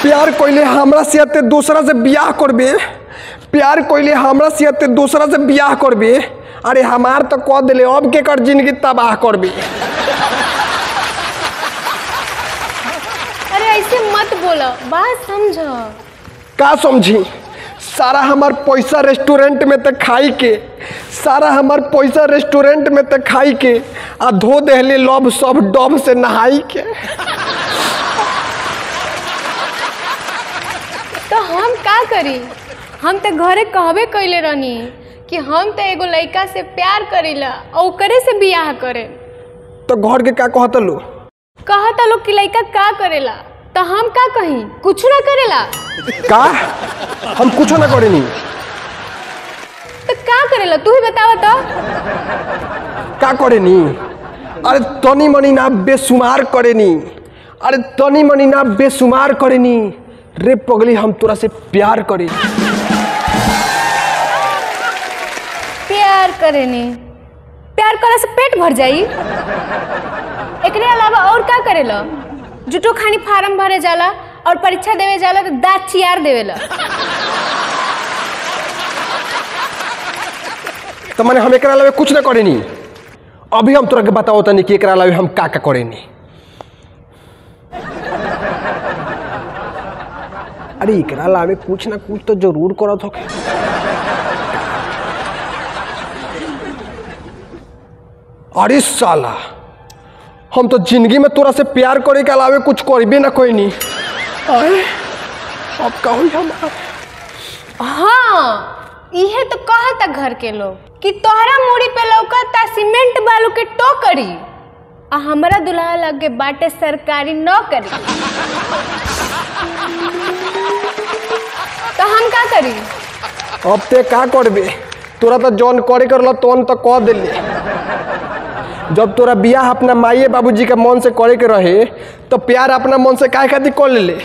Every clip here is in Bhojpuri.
प्यार कइले हमरा से ते दूसरा से बियाह करबे प्यार कइले हमरा से ते दूसरा से बियाह करबे अरे हमार तो कह दिले अब के कर जिंदगी तबाह करबे अरे ऐसे मत बोलो बात समझो का समझी सारा हमार पैसा रेस्टोरेंट में ते खाई के सारा हमार पैसा रेस्टोरेंट में ते खाई के आ धो देहले लव सब डब से नहाई के तो हम का करी हम तो घरे कहबे कैले रहनी कि हम तो एगो लड़का से प्यार करीला और ओकरे से बियाह करे तो घर के का कहत लो कहता लोग कि लड़का का करेला तो हम का कही कुछ ना करेला का हम कुछो ना करेनी तो का करेला तू ही बतावा तो का करेनी अरे तनी मनी ना बेसुमार करेनी अरे तनी मनी ना बेसुमार करेनी रे पगली हम तोरा से प्यार करे प्यार करेनी प्यार करे से पेट भर जाई एकरे अलावा और का करेला जुटो खानी फार्म भरे जाला और परीक्षा देवे जाला तो दाँत चियार देवेला तो मैंने हम एकरा अलावे कुछ ना करेनी अभी हम तोरा के बताओ तनी कि एकरा अलावे हम का का करेनी अरे एकरा अलावे कुछ ना कुछ तो जरूर करत होके अरे साला हम तो जिंदगी में तोरा से प्यार करे के अलावे कुछ करबे ना कोई नहीं अरे अब का होई हमारा हाँ इहे तो कहता घर के लोग कि तोहरा मूड़ी पे लौकता सीमेंट बालू के टोकरी आ हमरा दुल्हा लगे बाटे सरकारी नौकरी तो हम का करी अब ते का करबे तोरा तो जौन करे करल तौन तो कह दिले जब तोरा बियाह अपना माइए बाबूजी के मन से करे के रहे तो प्यार अपना मन से काहे खातिर कर ले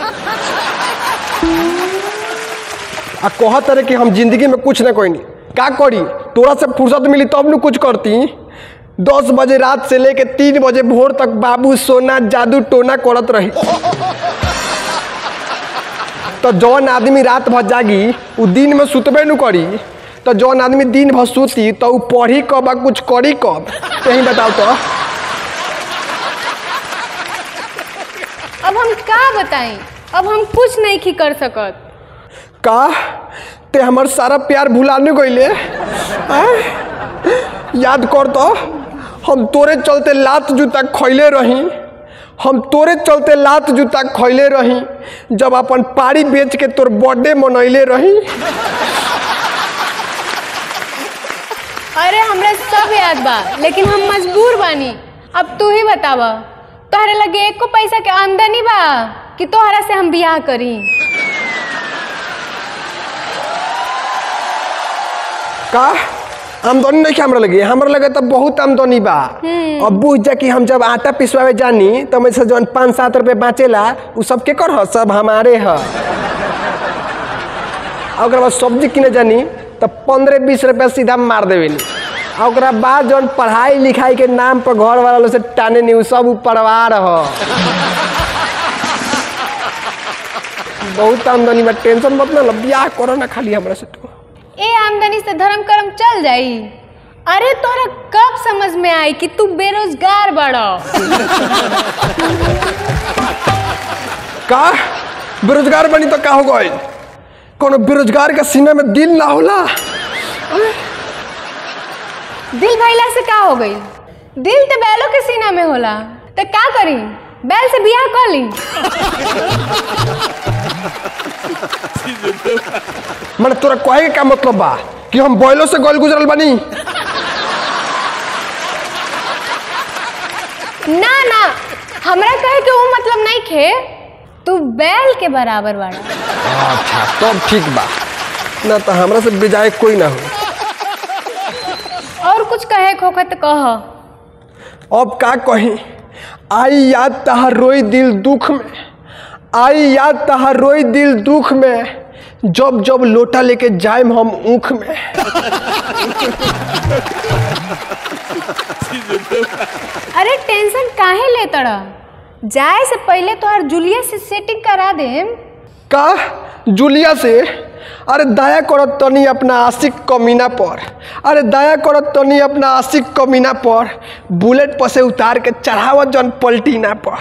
आ कहत रहे कि हम जिंदगी में कुछ ना कोई का करी तोरा से फुर्सत मिली तब न कुछ करती दस बजे रात से लेके तीन बजे भोर तक बाबू सोना जादू टोना करत रही तो जौन आदमी रात भर जागी उ दिन में सुतबे न करी तो जौन आदमी दिन भर सुती तो उ पढ़ी कब आ कुछ करी कब कहीं बताओ तो अब हम का बताई अब हम कुछ नहीं की कर सकत का ते हमर सारा प्यार भुलाने गईले आय? याद कर तो हम तोरे चलते लात जूता खैले रही हम तोरे चलते लात जूता खैले रही जब अपन पारी बेच के तोर बर्थडे मनैले रही अरे हमरा सब याद बा लेकिन हम मजबूर बानी अब तू ही बतावा तोहरे लगे एको पैसा के आमदनी बा कि तोहरा से हम बियाह करी का आमदनी नहीं हमरा लगे हमरा लगे तो बहुत आमदनी बा अब बुझ जा कि हम जब आटा पिसवावे जानी तो मैं से जौन पाँच सात रुपये बाँचेला उ सब के कर ह सब हमारे ह आ ओकरा बाद सब्जी किने जानी तो पंद्रह बीस रुपया सीधा मार देवेनी आ ओकरा बाद जौन पढ़ाई लिखाई के नाम पर घर वाला लोग से टाने नहीं उ सब उ परिवार ह बहुत आमदनी बा टेंशन मत ना लो बियाह करो ना खाली हमरा से तो ए आमदनी से धर्म कर्म चल जाई अरे तोरा कब समझ में आई कि तू बेरोजगार बड़ा का बेरोजगार बनी तो का हो गई कोनो बेरोजगार के सीने में दिल ना होला दिल भैला से का हो गई दिल तो बैलों के सीना में होला तो का करी बैल से बियाह कर ली मैंने तोरा कहे के का मतलब बा कि हम बैलों से गल गुजरल बनी ना ना हमरा कहे के वो मतलब नहीं खे तू बैल के बराबर बाड़ा अच्छा तब ठीक बा ना तो हमरा से बेजाय कोई ना हो और कुछ कहे खोखा तो कह अब का कही आई याद तहार रोई दिल दुख में आई याद तहार रोई दिल दुख में जब जब लोटा लेके जाएम हम ऊख में अरे टेंशन काहे ले तड़ा जाए से पहले तोहर जूलिया से सेटिंग करा दे का जूलिया से अरे दया करत तनी अपना आशिक कमीना पर अरे दया करत तनी अपना आशिक कमीना पर बुलेट पर से उतार के चढ़ावत जन पलटीना पर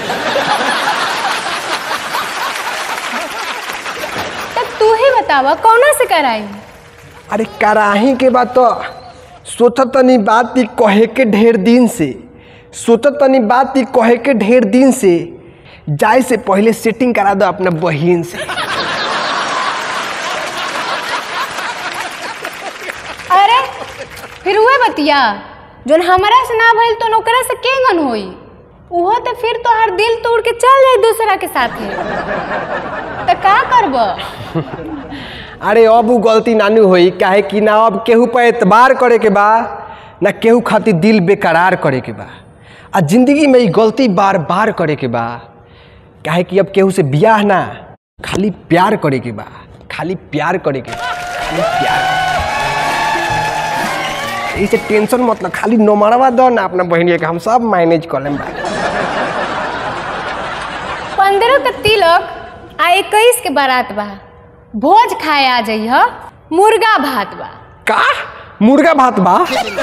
तब तू ही बतावा कौना से कराई अरे कराही के बात तो सोचत तनी बात ई कहे के ढेर दिन से सोचत तनी बात ई कहे के ढेर दिन से जाए से पहले सेटिंग करा दो अपना बहिन से अरे फिर उहे बतिया जोन हमरा से ना भइल तो ओकरा से के गन होई उहो तो फिर तो हर दिल तोड़ के चल जाई दूसरा के साथे तो का करब अरे अब उ गलती नानू होई काहे कि ना अब केहू पर एतबार करे के बा ना केहू खातिर दिल बेकरार करे के बा आ जिंदगी में ई गलती बार बार करे के बा काहे कि अब केहू से बियाह ना खाली प्यार करे के बा खाली प्यार करे के बा खाली प्यार इसे टेंशन मतलब खाली नोमरवा दो ना अपना बहनिया के हम सब मैनेज कर लेम भाई पंद्रह का तिलक आ इक्कीस के बारात बा भोज खाए आ जइह मुर्गा भात बा का मुर्गा भात बा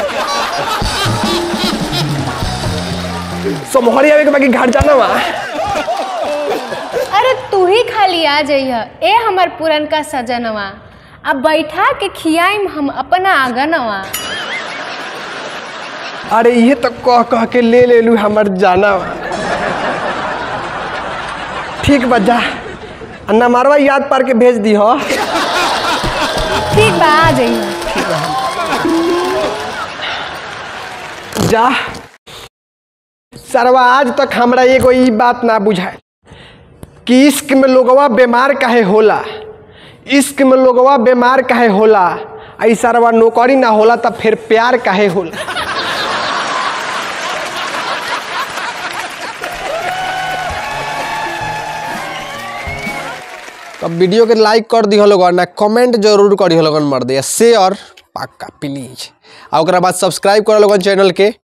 समहरी आवे के बाकी घर जाना बा अरे तू ही खाली आ जइह ए हमर पुरनका सजनवा अब बैठा के खियाइम हम अपना आंगनवा अरे ये तो कह कह के ले ले लू हमर जाना बा। ठीक बा जा अन्ना मारवा याद पार के भेज दी हो ठीक बा आ जइह जा सरवा आज तक हमरा एगो ई बात ना बुझाए कि इश्क में लोगवा बीमार काहे होला इश्क में लोगवा बीमार काहे होला आई सरवा नौकरी ना होला तब फिर प्यार काहे होला तब वीडियो के लाइक कर दिह लोगन ना कमेंट जरूर करी लोगन मर दे शेयर पक्का प्लीज आ ओकरा बाद सब्सक्राइब कर लोगन चैनल के